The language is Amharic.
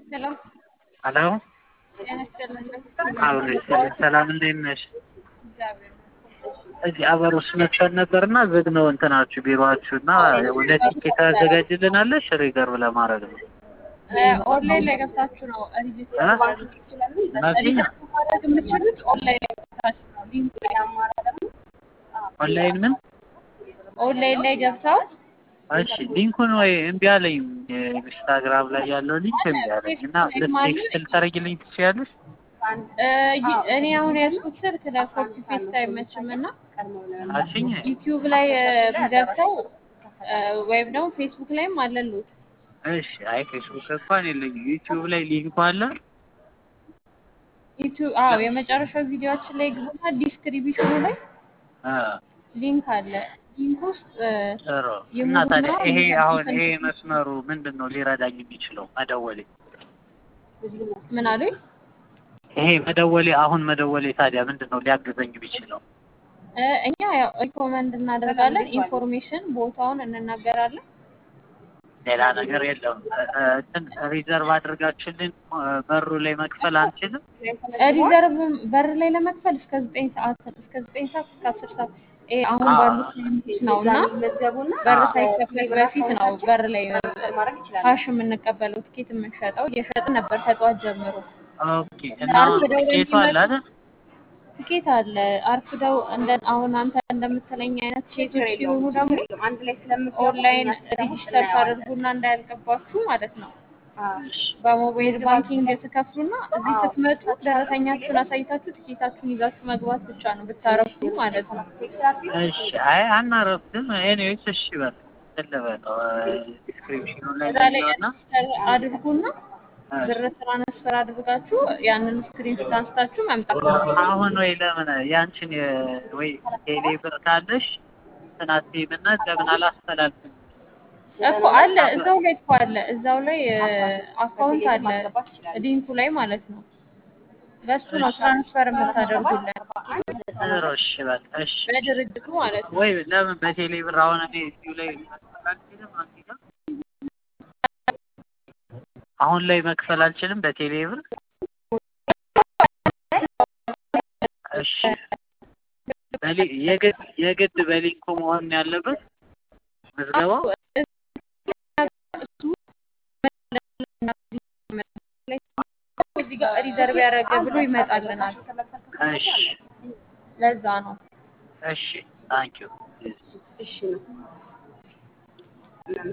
ሄሎ ሄሎ ጤና ይስጥልን። አብሬ ሰላም እንዴት ነሽ? እግዚአብሔር እዚህ አበሮስ መጥተን ነበርና ዝግ ነው እንትናችሁ ቢሮአችሁ እና ሁለት ቲኬት ታዘጋጅልናለሽ ሪዘርቭ ለማድረግ ነው። ይመስገን። ኦንላይን ላይ ገብታችሁ ነው ሪጅስተር እ? ማድረግ ትችላሉ። እናቴ? ሪጅስተር ማድረግ የምትችሉት ኦንላይን ላይ ገብታችሁ ነው። ሊንኩ ላይ ኦንላይን ምን? ኦንላይን ላይ ገብተው እሺ ሊንኩን ወይ እምቢ አለኝ። ኢንስታግራም ላይ ያለው ሊንክ እምቢ አለኝ እና ቴክስት ልታደርጊልኝ ትችያለሽ? እ፣ ይ- እኔ አሁን ያዝኩት ስልክ ለኮፒ ፔስት አይመችም እና አልሽኝ? ዩቲዩብ ላይ እ፣ ገብተው እ፣ ወይም ደግሞ ፌስቡክ ላይም አለሉት እሺ አይ ፌስቡክ እንኳን የለኝም። ዩቲዩብ ላይ ሊንኩ አለ። ዩቲዩብ አዎ፣ የመጨረሻው ቪዲዮችን ላይ ግቡና ዲስክሪቢሽኑ ላይ አ ሊንክ አለ። ሊንክ ውስጥ እ፣ ጥሩ እና የሙሉና ታዲያ ይሄ አሁን ይሄ የኮንተንት መስመሩ ምንድን ነው ሊረዳኝ የሚችለው መደወሌ? ምን አሉኝ? ይሄ መደወሌ አሁን መደወሌ ታዲያ ምንድን ነው ሊያግዘኝ የሚችለው? እ፣ እኛ ያው ሪኮመንድ እናደርጋለን፣ ኢንፎርሜሽን ቦታውን እንናገራለን። ሌላ ነገር የለውም። እ- እ- እንትን ሪዘርቭ አድርጋችሁልን እ፣ በሩ ላይ መክፈል አንችልም? ሪዘርቭ በር ላይ ለመክፈል እስከ ዘጠኝ ሰዓት እስከ ዘጠኝ ሰዓት እስከ አስር ሰዓት ይሄ አሁን አዎ። ባሉት ሊሚት ነው እና በር ሳይከፈል በፊት ነው በር ላይ ካሽ የምንቀበለው ትኬት የምንሸጠው እየሸጥን ነበር ከጠዋት ጀምሮ። ኦኬ እና አሁን አርፍደው ትኬቱ አለ አይደል? ትኬት አለ አርፍደው እንደ አሁን አንተ እንደምትለኝ አይነት ሴቶች ሲሆኑ ደግሞ ኦንላይን ሬጂስተር ታደርጉና እንዳያልቅባችሁ ማለት ነው። በሞባይል ባንኪንግ ትከፍሉና እዚህ ስትመጡ ደረሰኛችሁን አሳይታችሁ ትኬታችሁን ይዛችሁ መግባት ብቻ ነው ብታረፉ ማለት ነው። እሺ አይ አናረፍድም። ኤኒዌይስ እሺ በል እንትን ልበለው ዲስክሪፕሽኑ ላይ እዛ ላይ ያለውና ሬጂስተር አድርጉና ብር ትራንስፈር አድርጋችሁ ያንን ስክሪንሾት አንስታችሁ መምጣት ነው። አሁን ወይ ለምን ያንቺን የ- ወይ ቴሌ ብር ካለሽ እንትናቴም እና ለምን አላስተላልፍም? እኮ አለ እዛው ላይ እኮ አለ እዛው ላይ አካውንት አለ ሊንኩ ላይ ማለት ነው። በሱ ነው ትራንስፈር የምታደርጉልን ጥሩ እሺ በል እሺ በድርጅቱ ማለት ነው። ወይ ለምን በቴሌ ብር አሁን እኔ እዚሁ ላይ መክፈል አልችልም? አንቺ ጋር አሁን ላይ መክፈል አልችልም በቴሌ ብር? እሺ በሊ- የግድ የግድ በሊንኩ መሆን ነው ያለበት ምዝገባው? እዚህ ጋር ሪዘርቭ ያደረገ ብሎ ይመጣልናል። እሺ ለዛ ነው። እሺ ታንኪዩ